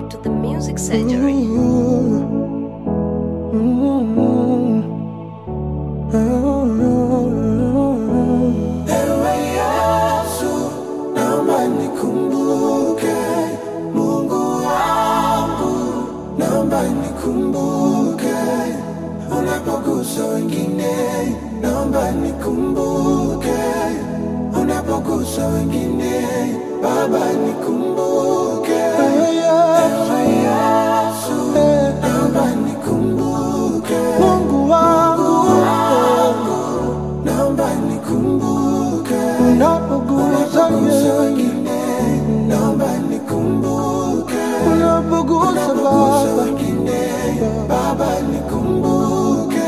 to the music surgery. Ewe Yesu, naomba nikumbuke, Mungu wangu, naomba nikumbuke, unapogusa wengine, naomba nikumbuke, unapogusa wengine, Baba nikumbuke. Ewe Yesu, naomba nikumbuke, Mungu wangu, naomba nikumbuke unapogusa wengine, naomba nikumbuke unapogusa wengine, Baba nikumbuke,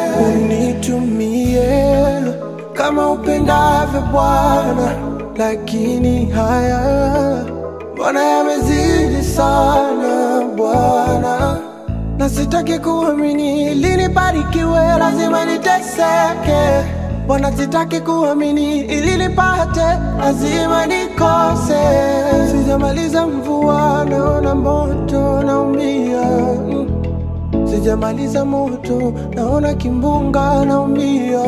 unitumie kama upendavyo Bwana, lakini haya Bwana yamezidi sana Bwana na sitaki kuamini ili nibarikiwe, lazima niteseke. Bwana, sitaki kuamini ili nipate, lazima nikose. Sijamaliza mvua, naona moto, naumia. Mm. Sijamaliza moto, naona kimbunga, naumia.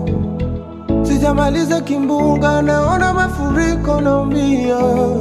Sijamaliza kimbunga, naona mafuriko, naumia.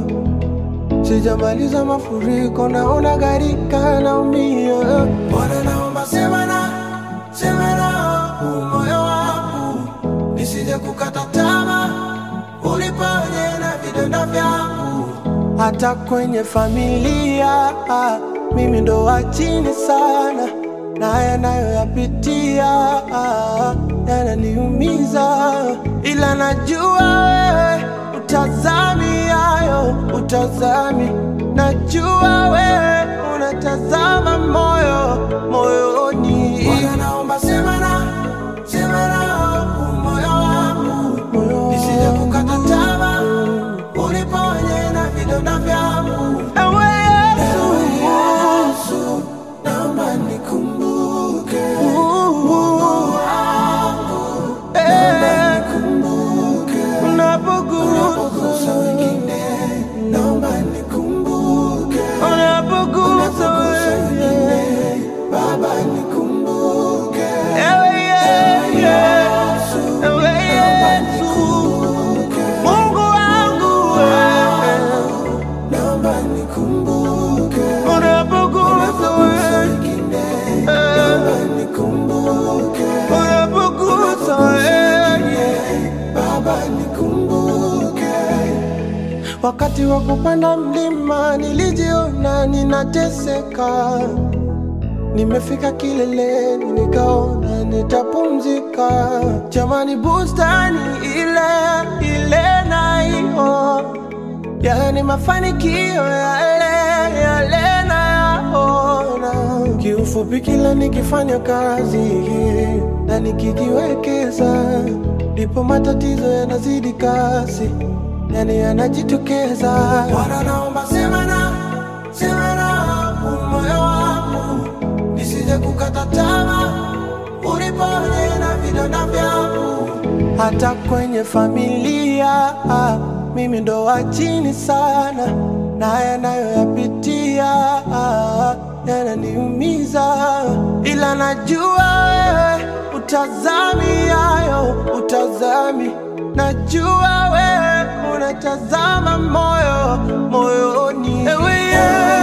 Sijamaliza mafuriko, naona gharika, naumia. Bwana, naomba sema na sema na huu moyo wangu, nisije kukata tamaa, uniponye na vidonda vyangu. Hata kwenye familia ah, mimi ndo wa chini sana, na yanayoyapitia ah, yananiumiza, ila najua wewe utazami hayo, utazami. Najua wewe unatazama moyo moyoni. Bwana, naomba sema na sema na huu moyo wangu, nisije kukata tamaa, uniponye na vidonda vyangu. Ewe Yesu, naomba nikumbuke Mungu wangu, naomba nikumbuke unapogusa wengine, naomba nikumbuke unapogusa wengine, Baba nikumbuke. Ewe Yesu, ewe Yesu, Mungu wangu wewe naomba nikumbuke unapogusa wengine, naomba nikumbuke unapogusa wengine, Baba nikumbuke. Wakati wa kupanda mlima nilijiona ninateseka, nimefika kileleni nikaona nitapumzika. Jamani, bustani ile ile naiona yani mafanikio yale yale nayaona. Kiufupi, kila nikifanya kazi na nikijiwekeza, ndipo matatizo yanazidi kasi, yani yanajitokeza. Bwana, naomba sema na sema na huu moyo wangu, nisije kukata tamaa, uniponye na vidonda vyangu hata kwenye familia ah, mimi ndo wa chini sana, na yanayoyapitia ah, yananiumiza, ila najua wewe utazami hayo, utazami. Najua wewe unatazama moyo moyoni, ewe Yesu.